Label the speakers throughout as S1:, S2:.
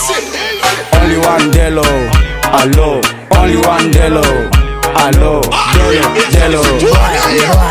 S1: Only one Delo, allo. Only one Delo, allo. Delo, Delo.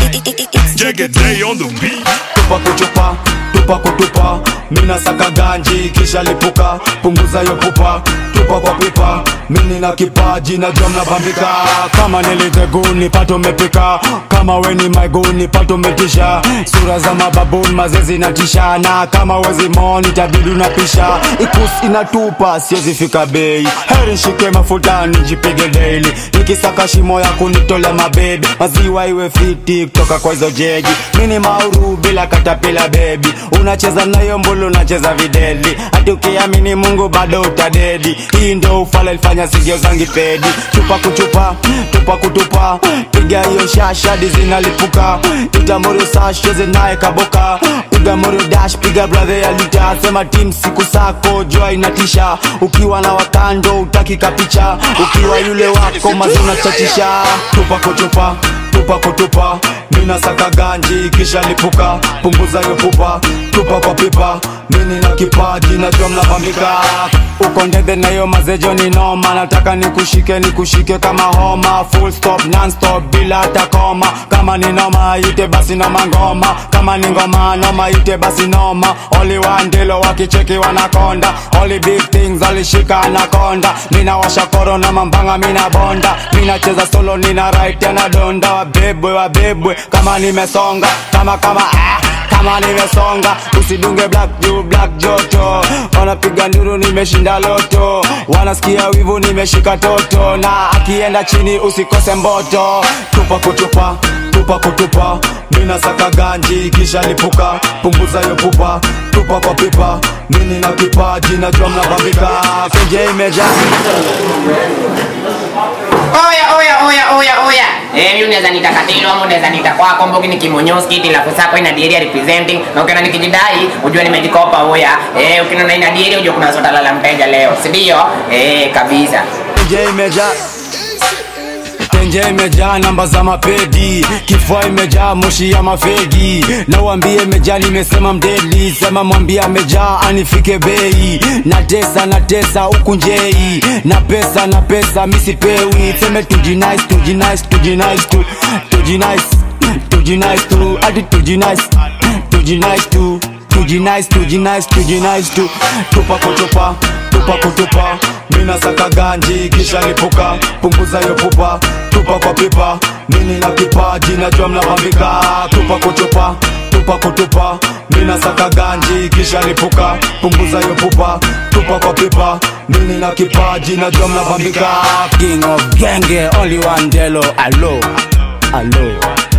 S2: Jagged Day on the beat.
S1: tupa kuchupa tupa kutupa mina saka ganji kisha lipuka punguza yo pupa tupa kwa pipa mini na kipaji na jom na bambika kama niliteguni pato mepika kama weni maiguni pato metisha sura za mababuni mazezi na tisha na kama wezi moni tabidu na pisha ikus inatupa siwezi fika bei heri shike mafuta nijipige daily nikisaka shimo ya kunitolea mabebi maziwa iwe fiti kutoka kwa hizo jegi mini mauru bila katapila bebi unacheza nayo mbulu unacheza videli hati ukiamini mungu bado utadedi hii ndo ufala ilifanya sigio zangi pedi chupa kuchupa tupa kutupa piga hiyo shasha dizinalipuka itamuru sasheze naye kaboka piga muru dash piga brother ya lita sema tim siku sako jua inatisha ukiwa na wakando utaki kapicha ukiwa yule wako mazuna chatisha tupa kutupa tupa kutupa mina saka ganji kisha lipuka punguza yo pupa tupa kwa pipa mini na kipaji na jom na bambika uko ndede na yo mazejo ni noma nataka nikushike nikushike kama homa full stop non stop bila hata koma kama ni noma ite basi noma ngoma kama ni ngoma noma ite basi noma only one ndilo wakicheki wanakonda only big things alishika anakonda mina washa koro na mambanga mina bonda mina cheza solo nina right tena donda wabebwe wabebwe kama nimesonga kama kama ah kama nimesonga usidunge black juu black joto wanapiga nduru nimeshinda loto wanasikia wivu nimeshika toto na akienda chini usikose mboto tupa kutupa tupa kutupa mina saka ganji kisha lipuka punguza yo pupa tupa kwa pipa mini na kipaji na jom na bambika kenje imeja
S3: Oya, oya, oya, oya, oya. Eh, mimi unaweza nita Katilo ama unaweza nita kwako Mbogi ni kimonyoski ila kusako ina diary representing na ukiona nikijidai ujue nimejikopa oya. Eh, ukiona ina diary ujue kuna sota lala mteja leo. Si ndio? Eh, kabisa.
S1: Tenje imejaa Tenje imejaa namba za mapedi, kifua imejaa moshi ya mafegi. Na uambie imejaa, nimesema mdeli, sema mwambie amejaa anifike bei. Na tesa na tesa huku njei, na pesa na pesa misipewi. Seme tujinice tujinice tujinice tu tujinice tujinice tu hadi tujinice tujinice tu tujinice tujinice tujinice tu tupa kutupa tupa kutupa mina saka ganji kisha lipuka punguza yo pupa tupa kwa pipa mini na kipaji na jua mnabambika tupa kutupa tupa kutupa mina saka ganji kisha lipuka punguza yo pupa tupa kwa pipa mini na kipaji na jua mnabambika king of genge only one delo alo alo